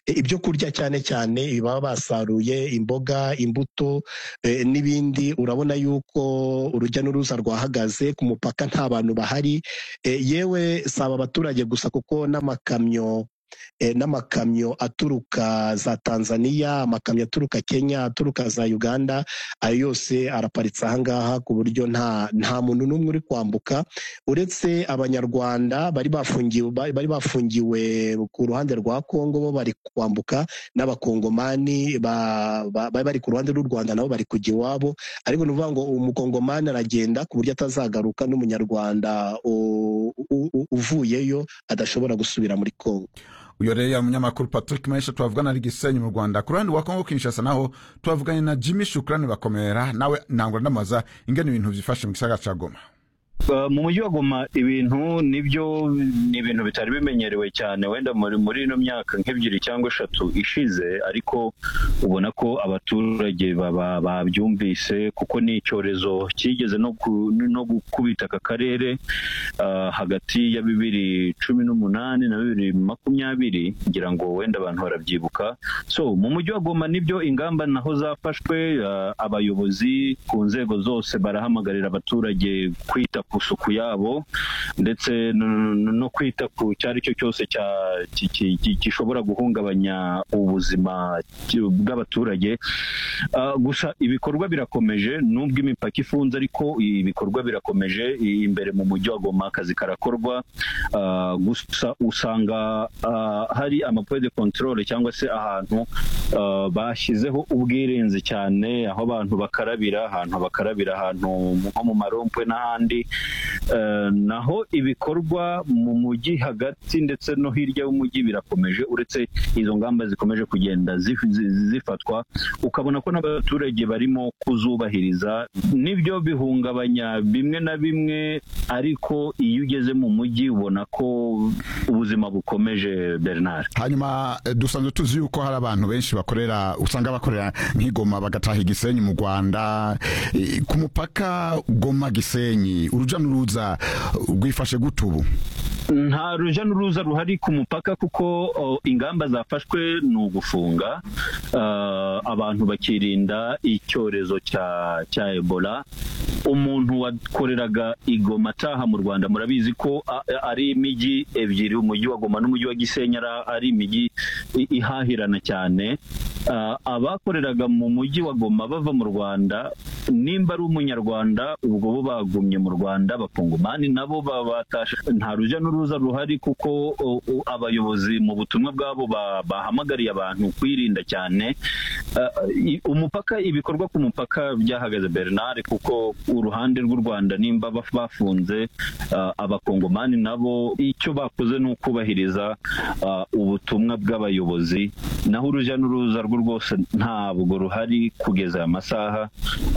ibyo kurya cyane cyane baba basaruye imboga imbuto eh, n'ibindi urabona yuko urujya n'uruza rwahagaze ku mupaka nta bantu bahari Eh, yewe si aba baturage gusa kuko n'amakamyo eh, n'amakamyo aturuka za tanzaniya amakamyo aturuka kenya aturuka za uganda ayo yose araparitse ahangaha ku buryo nta nta muntu n'umwe uri kwambuka uretse abanyarwanda bari bafungiwe bari bari bafungiwe ku ruhande rwa Kongo bo bari kwambuka n'abakongomani ba- ba- bari bari ku ruhande rw'u Rwanda nabo bari kujya iwabo ariko ni ukuvuga ngo umukongomani aragenda ku buryo atazagaruka n'umunyarwanda u- u- u- uvuyeyo adashobora gusubira muri Kongo uyu rero yari umunyamakuru patrick mesha twavugana ari gisenyi mu rwanda ku ruhande rwa kongo kinshasa naho twavuganye na jimmy shukurani bakomera nawe ntabwo ndamubaza ingene ibintu byifashe mu gisagara cya goma Uh, mu mujyi wa goma ibintu nibyo ni ibintu bitari bimenyerewe cyane wenda muri muri ino myaka nk'ebyiri cyangwa eshatu ishize ariko ubona ko abaturage baba- babyumvise kuko ni icyorezo cyigeze no ku- no gukubita aka karere uh, hagati ya bibiri cumi n'umunani na bibiri makumyabiri ngira ngo wenda abantu barabyibuka so mu mujyi wa goma nibyo ingamba naho zafashwe uh, abayobozi ku nzego zose barahamagarira abaturage kwita ku isuku yabo ndetse no- no no kwita ku icyo ari cyo cyose cya- ki- ki- ki- gishobora guhungabanya ubuzima ki- bw'abaturage Ah, gusa ibikorwa birakomeje nubwo imipaka ifunze ariko ibikorwa birakomeje i- imbere mu mujyi wa goma akazi karakorwa Ah, gusa usanga ah, hari amapoint de control cyangwa se ahantu ah, bashyizeho ubwirinzi cyane aho abantu bakarabira ahantu bakarabira ahantu nko mu marompe n'ahandi Eh, naho ibikorwa mu mujyi hagati ndetse no hirya y'umujyi birakomeje uretse izo ngamba zikomeje kugenda zif- zi- zifatwa ukabona ko n'abaturage barimo kuzubahiriza nibyo bihungabanya bimwe na bimwe ariko iyo ugeze mu mujyi ubona ko ubuzima bukomeje bernard hanyuma eh, dusanzwe tuzi yuko hari abantu benshi bakorera usanga bakorera nk'igoma bagataha igisenyi mu rwanda Eh, ku mupaka goma gisenyi uruja n'uruza rwifashe gute ubu nta ruja n'uruza ruhari ku mupaka kuko o, ingamba zafashwe ni ugufunga ah, abantu bakirinda icyorezo cya cya ebola umuntu wakoreraga igoma ataha mu rwanda murabizi ko a- a- ari imijyi ebyiri umujyi wa goma n'umujyi wa gisenyi ari- ari imijyi i- ihahirana cyane Ah, abakoreraga mu mujyi wa goma bava mu rwanda nimba ari umunyarwanda ubwo bo bagumye mu rwanda abakongomani nabo babatashe nta rujya n'uruza ruhari kuko o, o, abayobozi mu butumwa bwabo ba- bahamagariye abantu kwirinda cyane Ah, i- umupaka ibikorwa ku mupaka byahagaze bernard kuko uruhande rw'u rwanda nimba baf- bafunze ah, abakongomani nabo icyo bakoze ni ukubahiriza ah, ubutumwa bw'abayobozi naho urujya n'uruza rwo rwose ntabwo ruhari kugeza aya masaha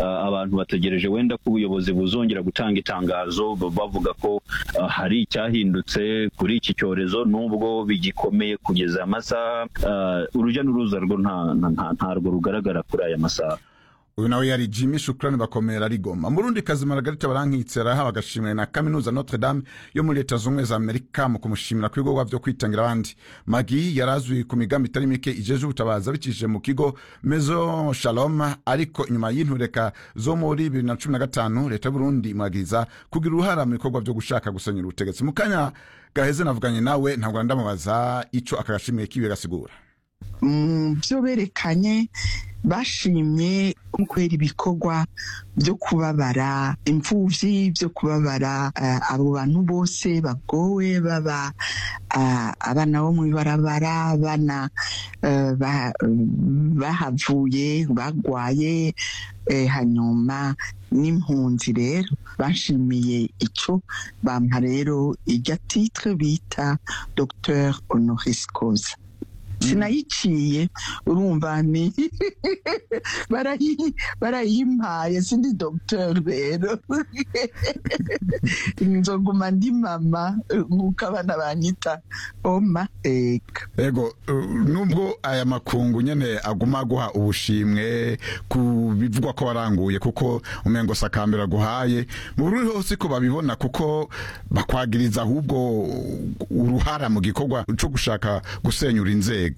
Ah, abantu bategereje wenda ko ubuyobozi buzongera gutanga itangazo b- bavuga ko ah, hari icyahindutse kuri iki cyorezo nubwo bigikomeye kugeza aya masaha Ah, urujya n'uruza rwo nta- nta- nta- ntarwo rugaragara kuri aya masaha uyu nawe yari jimmy shukurani bakomera ari goma mu rundi kazi maragarita barankitse arahawe agashimwe na kaminuza notre dame yo muri leta zunze ubumwe za amerika mu kumushimira ku bikorwa byo kwitangira abandi magi yari azwi ku migambi itari mike ijeje ubutabazi abicishije mu kigo mezo shalom ariko inyuma y'intureka zo muri bibiri na cumi na gatanu leta y'uburundi imwagiza kugira uruhara mu bikorwa byo gushaka gusenyera ubutegetsi mu kanya gaheze navuganye nawe ntabwo ndamubaza ico aka gashimwe kiwe gasigura mu byo berekanye bashimye kubera ibikorwa byo kubabara imfubyi byo kubabara eh, abo bantu bose bagowe baba ah, abana bo mu ibarabara abana eh, ba- bahavuye bagwaye eh, hanyuma n'impunzi rero bashimiye icyo bampa rero irya titre bita dr honoris causa sinayiciye urumva ni barayi- barayimpaye sindi dogiteri rero nzoguma ndi mama nk'uko abana banyita oma eka ego eh, nubwo aya makungu nyene aguma guha ubushimwe ku bivugwa ko waranguye kuko umengo si akambere aguhaye mu bururi hose ko babibona kuko bakwagiriza ahubwo uruhara mu gikorwa co gushaka gusenyura inzego